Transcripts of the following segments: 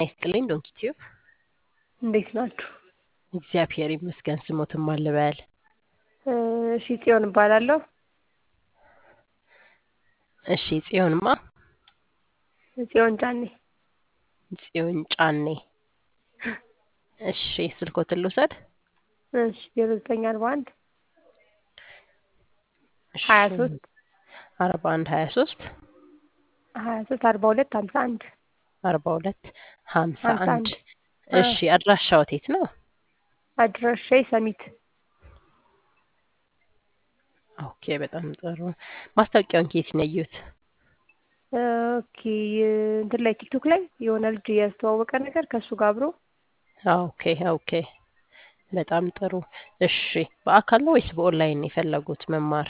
ይስጥልኝ ዶንኪ ቲዩብ እንዴት ናችሁ? እግዚአብሔር ይመስገን። ስሞትም አልበል እሺ ጽዮን እባላለሁ። እሺ ጽዮንማ ጽዮን ጫኔ ጽዮን ጫኔ። እሺ ስልኮትን ልውሰድ። እሺ ዜሮ ዘጠኝ አርባ አንድ ሀያ ሶስት አርባ አንድ ሀያ ሶስት ሀያ ሶስት አርባ ሁለት ሀምሳ አንድ አርባ ሁለት ሀምሳ ሀምሳ አንድ አንድ እሺ አድራሻው የት ነው? አድራሻዬ ሰሚት ኦኬ በጣም ጥሩ። ማስታወቂያውን ከየት ነው ያየሁት? ኦኬ እንትን ላይ ቲክቶክ ላይ የሆነ ልጅ ያስተዋወቀ ነገር ከእሱ ጋር አብሮ ኦኬ ኦኬ በጣም ጥሩ። እሺ በአካል ነው ወይስ በኦንላይን ነው የፈለጉት መማር?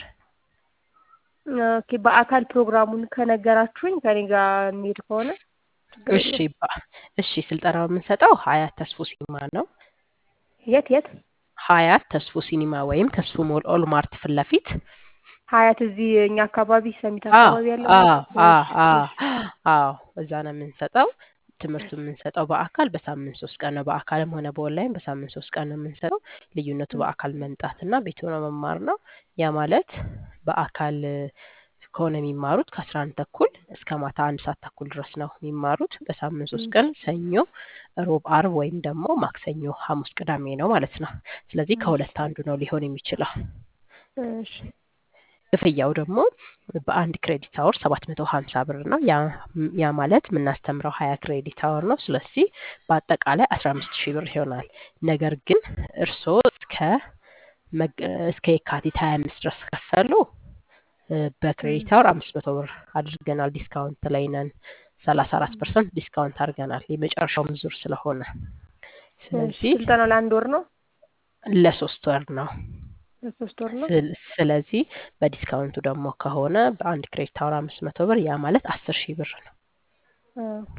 ኦኬ በአካል ፕሮግራሙን ከነገራችሁኝ ከኔ ጋር የሚሄድ ከሆነ ችግር እሺ የለውም። በ- እሺ ስልጠናው የምንሰጠው ሀያት ተስፎ ሲኒማ ነው። የት የት? ሀያት ተስፎ ሲኒማ ወይም ተስፎ ሞል ኦልማርት ፊት ለፊት ሀያት እዚህ እኛ አካባቢ ሰሚት አዎ አካባቢ ያለው አዎ ማለት ነው? አዎ እሺ አዎ እሺ አዎ እዛ ነው የምንሰጠው። ትምህርቱ የምንሰጠው በአካል በሳምንት ሶስት ቀን ነው። በአካልም ሆነ በኦንላይን በሳምንት ሶስት ቀን ነው የምንሰጠው። ልዩነቱ በአካል መምጣትና ቤት ሆኖ መማር ነው። ያ ማለት በአካል ከሆነ የሚማሩት ከአስራ አንድ ተኩል እስከ ማታ አንድ ሰዓት ተኩል ድረስ ነው የሚማሩት። በሳምንት ሶስት ቀን ሰኞ፣ ሮብ፣ አርብ ወይም ደግሞ ማክሰኞ፣ ሐሙስ፣ ቅዳሜ ነው ማለት ነው። ስለዚህ ከሁለት አንዱ ነው ሊሆን የሚችለው። እሺ ክፍያው ደግሞ በአንድ ክሬዲት አወር ሰባት መቶ ሀምሳ ብር ነው። ያ ያ ማለት የምናስተምረው ሀያ ክሬዲት አወር ነው። ስለዚህ በአጠቃላይ አስራ አምስት ሺህ ብር ይሆናል። ነገር ግን እርስዎ እስከ መግ- እስከ የካቲት ሀያ አምስት ድረስ ከፈሉ እ፣ በክሬዲት አወር አምስት መቶ ብር አድርገናል። ዲስካውንት ላይ ነን። ሰላሳ አራት ፐርሰንት ዲስካውንት አድርገናል። የመጨረሻው ዙር ስለሆነ እሺ ስለዚህ ስልጠናው ለአንድ ወር ነው? ለሶስት ወር ነው። ለሶስት ወር ነው? ስል- ስለዚህ በዲስካውንቱ ደግሞ ከሆነ በአንድ ክሬዲት አወር አምስት መቶ ብር ያ ማለት አስር ሺህ ብር ነው። ኦኬ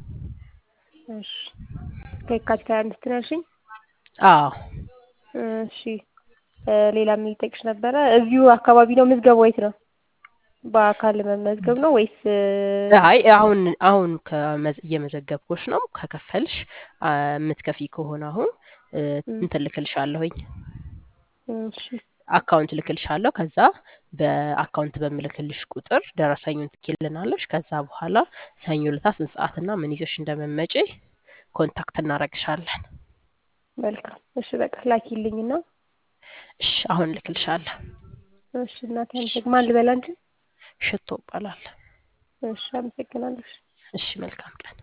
እሺ ከየካቲት ሀያ አምስት ነው ያልሽኝ? አዎ እሺ እ፣ ሌላ የሚጠቅሽ ነበረ። እዚሁ አካባቢ ነው ምዝገባው? የት ነው? በአካል መመዝገብ ነው ወይስ እ፣ አይ አሁን አሁን ከመዝ- እየመዘገብኩሽ ነው። ከከፈልሽ አ፣ የምትከፊ ከሆነ አሁን እ፣ እም፣ እንትን ልክልሻለሁኝ እሺ አካውንት ልክልሻለሁ። ከዛ በአካውንት በምልክልሽ ቁጥር ደረሰኙን ትኪልናለሽ። ከዛ በኋላ ሰኞ ዕለት ስንት ሰዓትና ምን ይዘሽ እንደመመጪ ኮንታክት እናረግሻለን። መልካም። እሺ በቃ ላኪልኝና እሺ አሁን ልክልሻለሁ። እሺ እናቴ አመሰግ ማን ልበላ እንጂ? ሽቶ ይባላል። እሺ አመሰግናለሁ። እሺ መልካም ቀን።